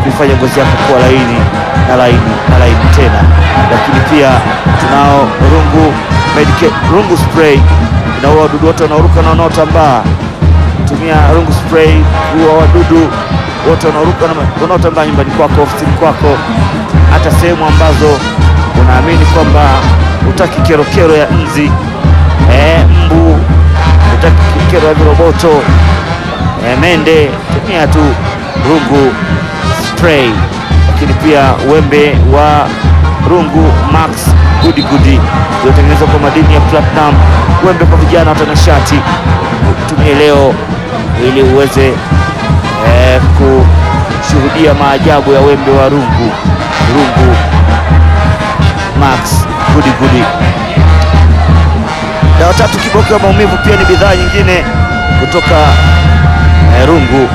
kuifanya ngozi yako kuwa laini na laini na laini tena. Lakini pia tunao rungu Medicare, rungu spray inaua wadudu wote wanaoruka na wanaotambaa. Tumia rungu spray kuua wadudu wote wanaoruka na wanaotambaa nyumbani kwako, ofisini kwako, hata sehemu ambazo unaamini kwamba hutaki kerokero ya nzi eh, mbu, hutaki kero ya viroboto eh, mende, tumia tu rungu spray. Lakini pia wembe wa rungu max gudi gudi uliotengenezwa kwa madini ya platinum, wembe kwa vijana watanashati. Tumie leo ili uweze eh, kushuhudia maajabu ya wembe wa rungu rungu max gudi gudi. Dawa tatu kiboko ya maumivu pia ni bidhaa nyingine kutoka eh, rungu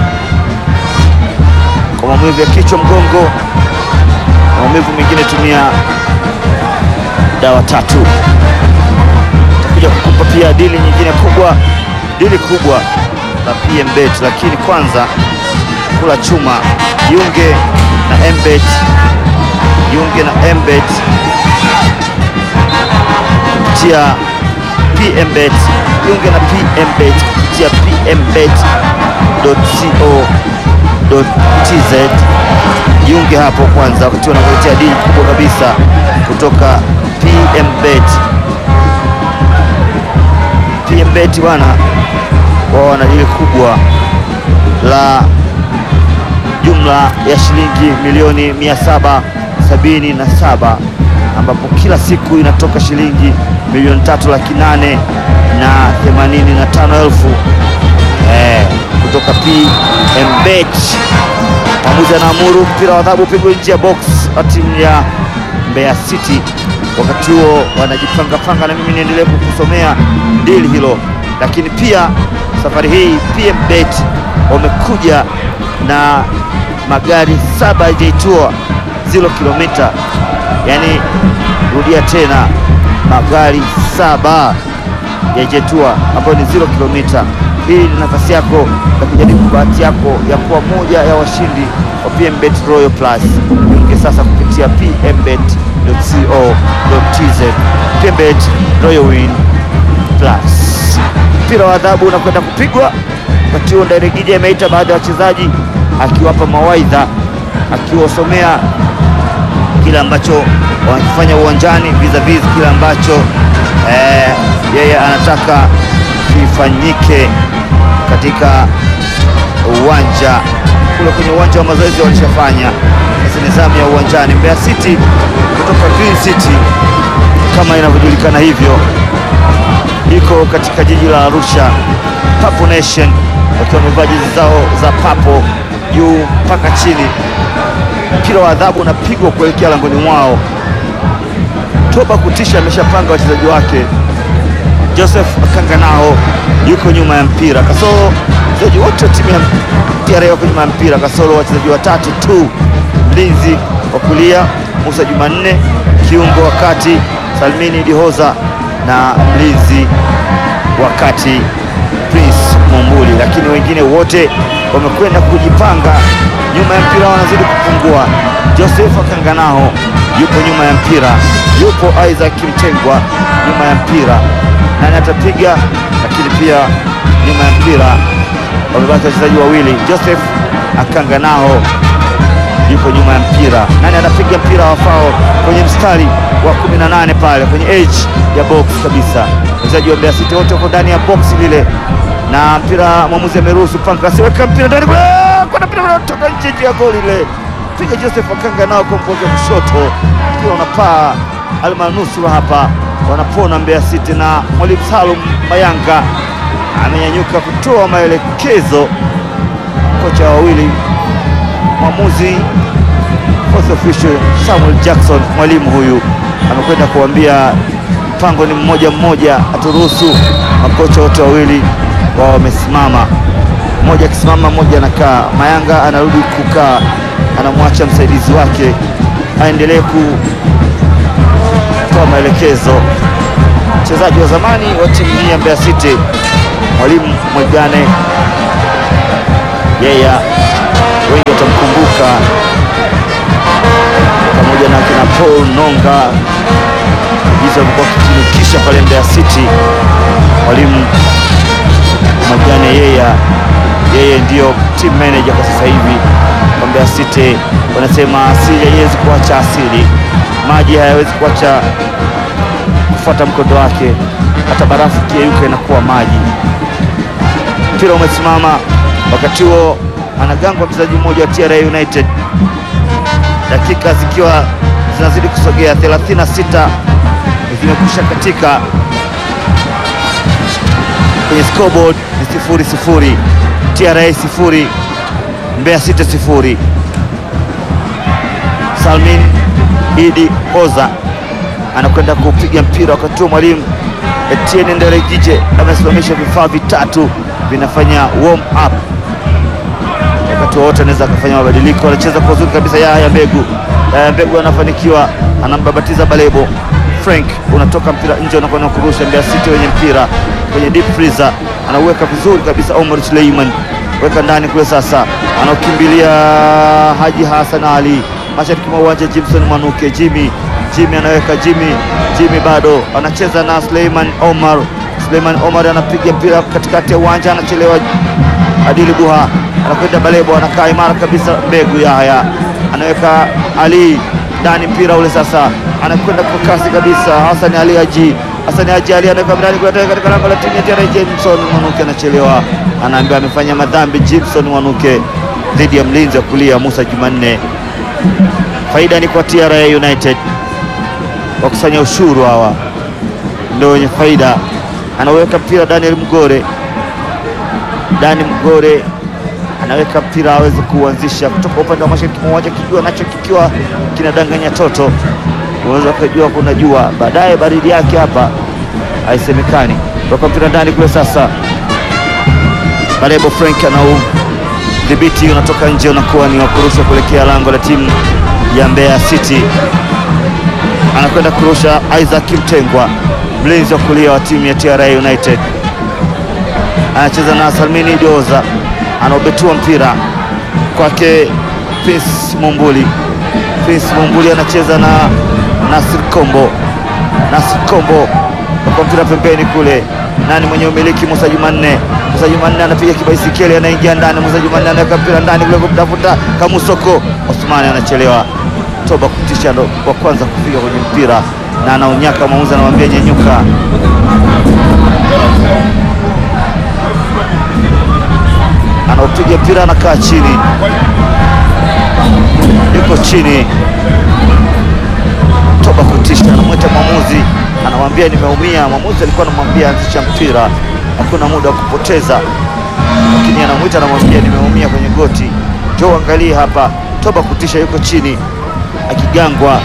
kwa maumivu ya kichwa, mgongo, maumivu mengine, tumia dawa tatu. Takuja kukupa pia dili nyingine kubwa, dili kubwa la PMBet, lakini kwanza kula chuma. Jiunge na MBet, jiunge na MBet kupitia PMBet, jiunge na PMBet kupitia pmbet.co.tz. Jiunge hapo kwanza, wakati wanakuletea dili kubwa kabisa kutoka PMBet. PMBet bwana, wao wana dili kubwa la jumla ya shilingi milioni 777 ambapo kila siku inatoka shilingi milioni tatu laki nane na themanini na tano elfu eh, kutoka PMBet. Mwamuzi anaamuru mpira wa adhabu upigwe nje ya box wa timu ya Mbeya City. Wakati huo wanajipangapanga, na mimi niendelee kukusomea dili hilo, lakini pia safari hii PMBet wamekuja na magari saba Jeitua zero kilomita, yaani rudia tena, magari saba ya Jetua ambayo ni zero kilomita. Hii ni nafasi yako ya kujaribu bahati yako ya kuwa moja ya washindi wa PMBet Royal Plus. Jiunge sasa kupitia pmbet.co.tz. PMBet Royal Win Plus. Mpira wa adhabu unakwenda kupigwa wakati huo. Ndairegija ameita baadhi ya wachezaji akiwapa mawaidha, akiwasomea kile ambacho wanakifanya uwanjani vis-a-vis kile ambacho eh, yeye anataka kifanyike katika uwanja kule. Kwenye uwanja wa mazoezi walishafanya, sasa ni zamu ya uwanjani. Mbeya City kutoka Green City kama inavyojulikana hivyo, iko katika jiji la Arusha, Papo Nation wakiwa wamevaa jezi zao za papo juu mpaka chini. Mpira wa adhabu unapigwa kuelekea langoni mwao. Toba Kutisha ameshapanga wachezaji wake. Joseph Akanganao yuko nyuma ya mpira, kasoro wachezaji wote wa timu ya TRA wako nyuma ya mpira, kasoro wachezaji watatu tu, mlinzi wa kulia Musa Jumanne, kiungo wa kati Salmini Dihoza na mlinzi wa kati Prince Mumbuli, lakini wengine wote wamekwenda kujipanga nyuma ya mpira, wanazidi kupungua. Joseph Akanganao yupo nyuma ya mpira, yupo Isaac Mtengwa nyuma ya mpira, nani atapiga? Lakini pia nyuma ya mpira wamebaki wachezaji wawili, Joseph Akanganao yupo nyuma ya mpira, nani anapiga mpira wafao kwenye mstari wa 18 pale kwenye edge ya box kabisa. Wachezaji wa Mbeya City wote wako ndani ya box lile na mpira mwamuzi ameruhusu Panka asiweka mpira ndani kuna mpira unatoka nje nje ya goli ile, piga Joseph Akanga nao kwa mkono wa kushoto, mpira unapaa almanusura hapa, wanapona Mbeya City na mwalimu Salum Mayanga amenyanyuka kutoa maelekezo. Kocha wawili, mwamuzi fourth official Samuel Jackson, mwalimu huyu amekwenda kuambia mpango ni mmoja mmoja, aturuhusu makocha wote wawili wao wamesimama, mmoja akisimama, mmoja anakaa. Mayanga anarudi kukaa, anamwacha msaidizi wake aendelee kutoa maelekezo. Mchezaji wa zamani wa timu hii ya Mbeya City, mwalimu Mwigane, yeye wengi watamkumbuka Paul Nonga jinsi walivyokuwa wakikinukisha pale Mbeya City. Mwalimu Majane yeye yeye ndiyo team manager kwa sasa hivi kwa Mbeya City. Wanasema asili haiwezi kuacha asili, maji hayawezi kuacha kufuata mkondo wake, hata barafu kiyeyuka inakuwa maji. Mpira umesimama, wakati huo anagangwa mchezaji mmoja wa TRA United, dakika zikiwa zinazidi kusogea, 36 zimekwisha katika kwenye scoreboard ni sifuri sifuri, TRA sifuri, Mbeya City sifuri. Salmin Idi Hoza anakwenda kupiga mpira, wakati huo mwalimu Etienne Ndelegije amesimamisha vifaa vitatu vinafanya warm up. Wakati wowote anaweza akafanya mabadiliko. Anacheza kwa uzuri kabisa, Yahya Mbegu. Yahya Mbegu anafanikiwa, anambabatiza Balebo. Frank unatoka mpira nje, unakwenda kurusha Mbeya City wenye mpira kwenye deep freezer, anauweka vizuri kabisa. Omar Suleiman weka ndani kule, sasa anaokimbilia Haji Hassan Ali mashariki mwa uwanja. Jimson Mwanuke, Jimmy Jimmy anaweka Jimmy Jimmy bado anacheza na Suleiman Omar. Suleiman Omar anapiga mpira katikati ya uwanja, anachelewa. Adili Buha anakwenda Balebo, anakaa imara kabisa. Mbegu Yahya anaweka Ali ndani, mpira ule sasa anakwenda kwa kasi kabisa. Hassan Ali Haji Hassan Haji Ali anaweka ndani katika lango la timu ya TRA. Jameson Mwanuke anachelewa, anaambiwa amefanya madhambi. Jameson Mwanuke dhidi ya mlinzi wa kulia Musa Jumanne. Faida ni kwa TRA United, wakusanya ushuru hawa ndio wenye faida. Anaweka mpira Daniel Mgore, Dani Mgore anaweka mpira aweze kuanzisha kutoka upande wa mashariki mwa uwanja, kijua nacho kikiwa kinadanganya toto, unaweza ukajua kuna jua, baadaye baridi yake hapa haisemekani. Toka mpira ndani kule, sasa Balebo Frank anau dhibiti, unatoka nje, unakuwa ni wakurusha kuelekea lango la timu ya Mbeya City. Anakwenda kurusha Isaac Mtengwa, mlinzi wa kulia wa timu ya TRA United, anacheza na Salmini Dioza, anaobetua mpira kwake Prince Mumbuli. Prince Mumbuli anacheza na Nasir Kombo, Nasir Kombo kwa mpira pembeni kule, nani mwenye umiliki? Musa Jumanne. Musa Jumanne anapiga kibaisikeli, anaingia ndani. Musa Jumanne anaweka mpira ndani kule kumtafuta Kamusoko. Osmani anachelewa. Toba kutisha ndo wa kwanza kufika kwenye mpira na anaunyaka, mwamuzi anamwambia nyenyuka. Anaupiga mpira, anakaa chini, yuko chini. Toba kutisha anamwita mwamuzi, anamwambia nimeumia. Mwamuzi alikuwa anamwambia anzisha mpira, hakuna muda wa kupoteza, lakini anamwita, anamwambia nimeumia kwenye goti, njoo angalie hapa. Toba kutisha yuko chini akigangwa.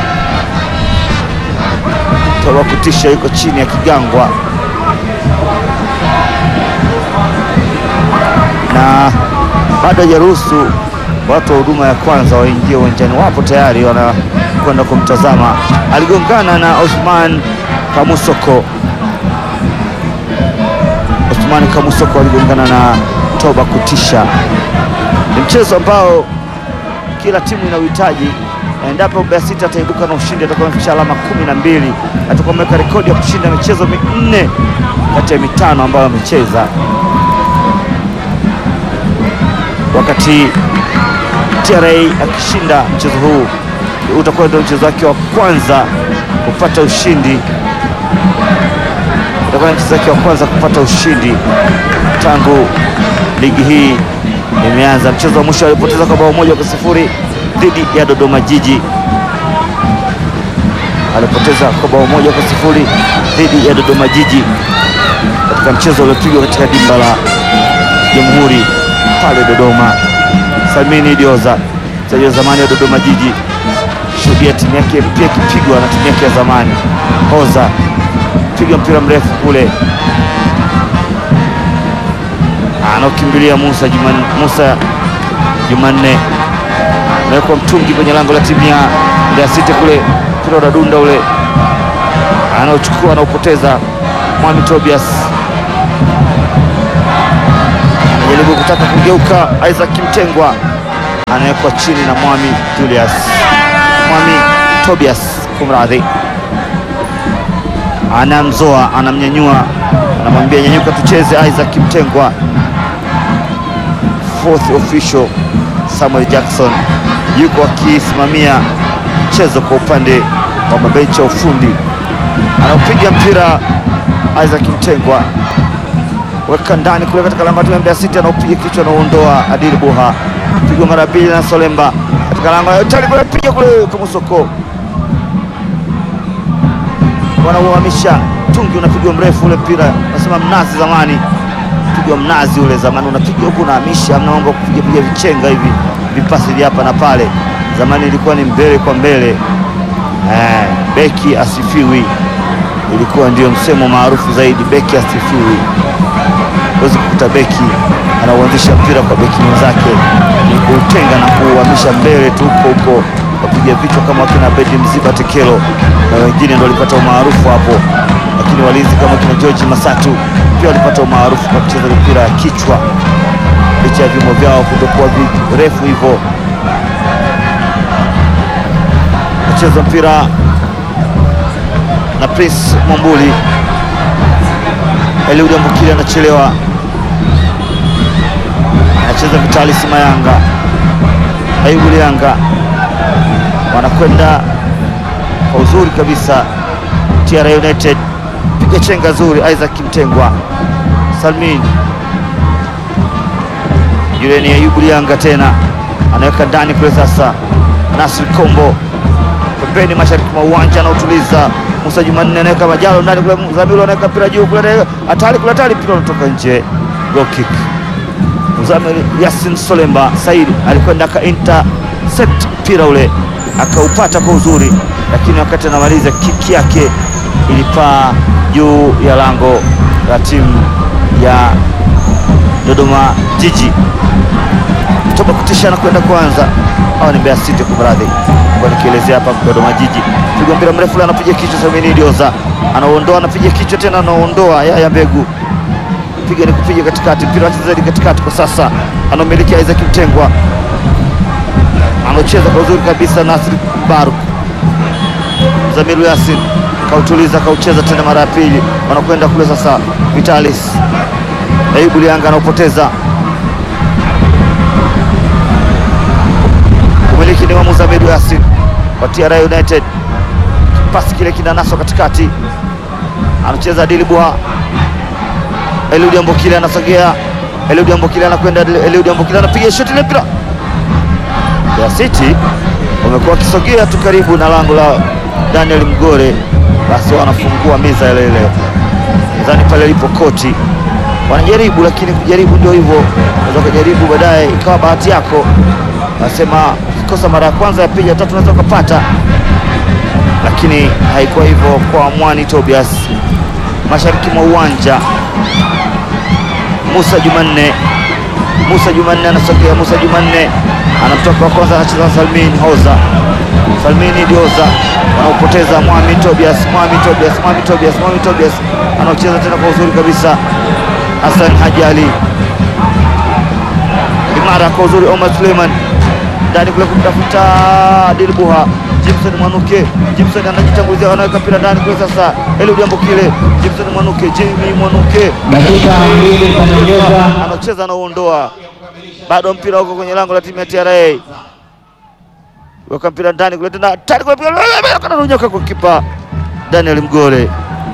Toba kutisha yuko chini akigangwa, na bado hajaruhusu watu wa huduma ya kwanza waingie uwanjani. Wapo tayari wanakwenda kumtazama. Aligongana na Osman Kamusoko. Osman Kamusoko aligongana na Toba kutisha. Ni mchezo ambao kila timu ina uhitaji endapo Mbeya City ataibuka na ushindi, atakuwa amefikisha alama kumi na mbili, atakuwa ameweka rekodi ya kushinda michezo minne kati ya mitano ambayo amecheza, wakati TRA akishinda mchezo huu utakuwa ndio mchezo wake wa kwanza kupata ushindi, utakuwa ni mchezo wake wa kwanza kupata ushindi tangu ligi hii imeanza. Mchezo wa mwisho alipoteza kwa bao moja kwa sifuri dhidi ya Dodoma Jiji, alipoteza kwa bao moja kwa sifuri dhidi ya Dodoma Jiji katika mchezo uliopigwa katika dimba la Jamhuri pale Dodoma. Salmini Dioza, mchezaji wa zamani wa Dodoma Jiji, shuhudia timu yake pia ikipigwa na timu yake ya zamani. Hoza piga mpira mrefu kule, anaokimbilia Musa Jumanne, Musa Jumanne nawekwa mtungi kwenye lango la timu ya Mbeya City kule, mpira unadunda ule, anaochukua anaupoteza. Mwami Tobias anajaribu kutaka kugeuka, Isaac Mtengwa anawekwa chini na Mwami Julius. Mwami Tobias, kumradhi, anamzoa, anamnyanyua, anamwambia nyanyuka, tucheze. Isaac Mtengwa, fourth official Samuel Jackson yuko akisimamia mchezo kwa upande wa mabenchi ya ufundi, anapiga mpira Isaac Mtengwa weka ndani kule katika lango la Mbeya City, anaupiga kichwa, anauondoa Adil Buha, pigwa mara pili na Solemba katika lango la Itali kule, piga kule kwa Musoko, wanauhamisha tungi, unapigwa mrefu ule mpira, nasema mnazi zamani, pigwa mnazi ule zamani, unapiga huku unahamisha, amna mambo kupiga piga vichenga hivi vipasi vya hapa na pale. Zamani ilikuwa ni mbele kwa mbele, eh, beki asifiwi, ilikuwa ndio msemo maarufu zaidi, beki asifiwi. Huwezi kukuta beki anauanzisha mpira kwa beki mwenzake, ni kuutenga na kuuhamisha mbele tu huko huko, wapiga vichwa kama wakina Bedi Mziba Tekelo na wengine ndio walipata umaarufu hapo, lakini walinzi kama kina George Masatu pia walipata umaarufu kwa kucheza mipira ya kichwa licha ya vimo vyao kutokuwa virefu hivyo. Acheza mpira na Prince Mwambuli, Eliud Ambukile anachelewa, anacheza Vitalis Mayanga, Ayubu Lianga wanakwenda kwa uzuri kabisa. TRA United piga chenga zuri, Isaac Mtengwa, Salmin yule ni Ayubu Lianga tena anaweka ndani kule. Sasa Nasri Kombo pembeni mashariki mwa uwanja anautuliza. Musa Jumanne anaweka majalo ndani kule, Zamiru anaweka mpira juu kule, hatari kule, hatari, mpira unatoka nje, goal kick. Mzamiri Yasin Solemba Said alikwenda aka intercept mpira ule akaupata kwa uzuri, lakini wakati anamaliza kiki yake ilipaa juu ya lango la timu ya Dodoma Jiji. Toba kutisha na kwenda kwanza au ni Mbeya City kumradhi, kwa nikielezea hapa Dodoma Jiji. Pigwa mpira mrefu anapiga kichwa, Samini Dioza anaondoa, anapiga kichwa tena, anaondoa Yaya Mbegu, piga ni kupiga katikati, mpira wachezaji katikati kwa sasa, anaumiliki Isaac Mtengwa, anacheza kwa uzuri kabisa, Nasri Baruk, Zamiru Yasin kautuliza, kaucheza tena mara ya pili, wanakwenda kule sasa, Vitalis Ayubu Lianga anaupoteza umiliki ni wa Muzamiru Yasin wa TRA United. Pasi kile kinanaswa katikati, anacheza Adili Buha. Eliud Ambokile anasogea, Eliud Ambokile anakwenda, Eliud Ambokile anapiga shoti ile mpira. Mbeya City wamekuwa wakisogea tu karibu na lango la Daniel Mgore, basi wanafungua meza ile ile nadhani pale lipo koti wanajaribu lakini kujaribu ndio hivyo, unaweza kujaribu baadaye ikawa bahati yako. Nasema ukikosa mara ya kwanza, ya pili, ya tatu unaweza ukapata, lakini haikuwa hivyo kwa Mwani Tobias. Mashariki mwa uwanja, Musa Jumanne, Musa Jumanne anasogea, Musa Jumanne anamtoka wa kwanza, anacheza Salmin Hoza, Salmini Dioza wanaopoteza Mwami Tobias, Mwami Tobias, Mwami Tobias, Mwami Tobias anaocheza tena kwa uzuri kabisa Hassan Haji Ali imara kwa uzuri, Omar Suleiman ndani kule kumtafuta Adil Buha, Jimson Mwanuke, Jimson anajitangulizia, anaweka mpira ndani kule sasa, Eliud Ambokile, Jimson Mwanuke, Jimmy Mwanuke anacheza anauondoa, bado mpira huko kwenye lango la timu ya TRA, weka mpira ndani kule tena, tani kule kananunyoka kwa kipa Daniel Mgore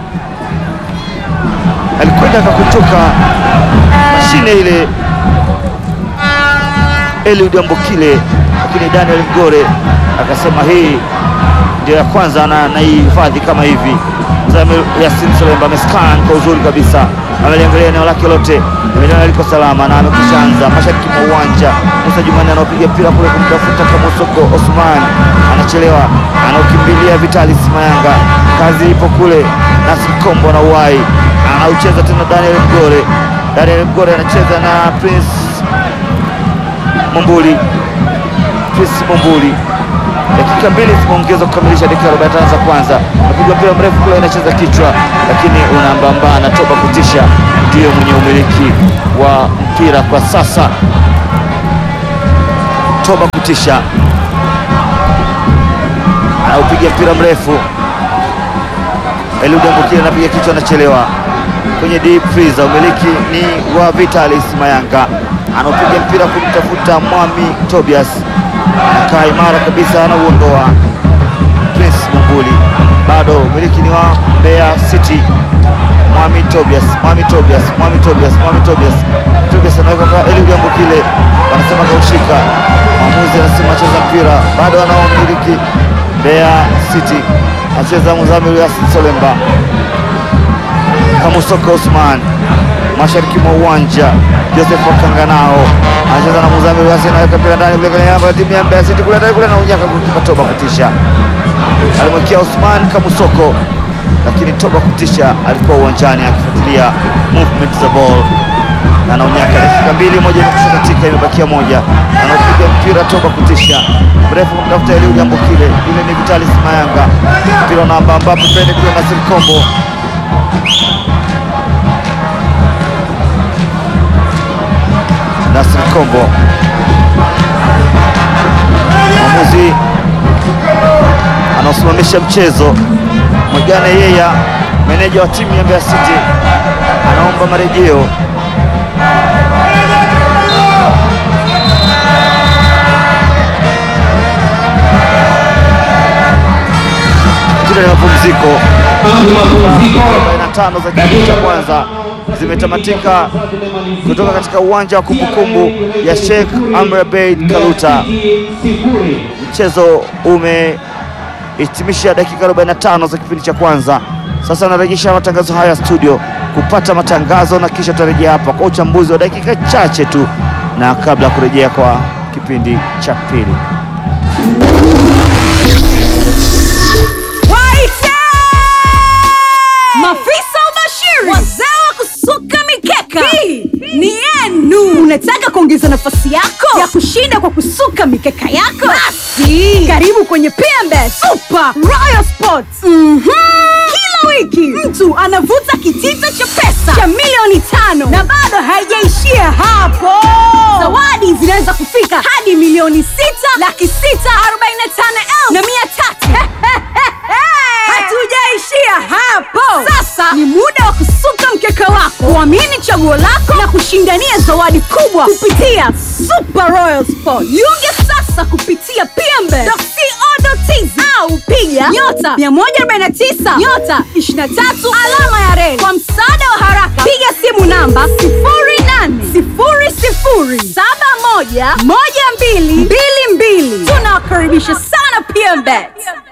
alikwenda akakutoka mashine ile Eliud Ambokile, lakini Daniel Mgore akasema hii ndio ya kwanza na naihifadhi kama hivi. Mzamiru Yasin Solemba amescan kwa uzuri kabisa, ameliangalia eneo lake lote, ameliona liko salama na amekushaanza mashariki mwa uwanja. Musa Jumani anaopiga mpira kule kumtafuta Kamusoko Osman, anachelewa, anaokimbilia Vitalis Mayanga, kazi ipo kule. Nasri Kombo na uwai anaucheza tena Daniel Mgore. Daniel Mgore anacheza na Prince Mombuli, Prince Mombuli. Dakika mbili zimeongezwa kukamilisha dakika 45 za kwanza. Napigwa mpira mrefu kule, anacheza kichwa, lakini unambamba na Toba Kutisha ndiyo mwenye umiliki wa mpira kwa sasa. Toba Kutisha anaupiga mpira mrefu. Eliud Ambokile anapiga kichwa, anachelewa kwenye deep freezer. Umiliki ni wa Vitalis Mayanga, anaupiga mpira kumtafuta Mwami Tobias, anakaa imara kabisa, anauondoa Prince Mambuli, bado umiliki ni wa Mbeya City. Mwami Tobias, Mwami Tobias, Mwami Tobias, Mwami Tobias, Tobias anaweka kwa Eliud Ambokile, wanasema kaushika. Mwamuzi anasema cheza mpira, bado anaomiliki Mbeya City, acheza Muzamiru Yasin Solemba. Kamusoko Usman mashariki mwa uwanja, Joseph Wakanganao anacheza na Muzamiru Yasin, anaweka mpira ndani kule kwenye namba ya timu ya Mbeya City kule ndani kule, na unyaka kukipa Toba kutisha, alimwekea Usman Kamusoko lakini Toba kutisha alikuwa uwanjani akifuatilia movement za ball na anaonyaka. Dakika mbili, moja imekusha katika, imebakia moja, anaopiga mpira Toba kutisha mrefu kumtafuta Eliud Ambokile, ile ni Vitalis Mayanga, mpira namba ambapo pende kule Nasir Kombo Nasir Kombo, mwamuzi anaosimamisha mchezo Mwigane Yeya, meneja wa timu ya Mbeya City, anaomba marejeo. Kile ni mapumziko. 45 za kipindi cha kwanza zimetamatika kutoka katika uwanja wa kumbukumbu ya Sheikh Amri Abeid Karuta. Mchezo umehitimisha dakika 45 za kipindi cha kwanza. Sasa narejesha matangazo haya studio kupata matangazo na kisha tutarejea hapa kwa uchambuzi wa dakika chache tu, na kabla ya kurejea kwa kipindi cha pili. Waite! Mafisa ubashiri, wazee wa kusuka mikeka, hii ni yenu. Unataka kuongeza nafasi yako ya kushinda kwa kusuka mikeka yako? Basi karibu kwenye PMB Super Royal Sports. Mhm. Kila wiki mtu anavuta kitita cha pesa cha milioni tano na bado haijaishia hapo. Zawadi zinaweza kufika hadi milioni sita laki sita arobaini na tano elfu na mia tatu. Hatujaishia hapo. Sasa ni muda wa kusuka mkeka wako, kuamini chaguo lako na kushindania zawadi kubwa kupitia Super Royal Sport. Jiunge sasa kupitia pmbe.co.tz au piga nyota 149 nyota 23 alama ya reli. Kwa msaada wa haraka, piga simu namba 0800711222. Tunawakaribisha sana PMBet.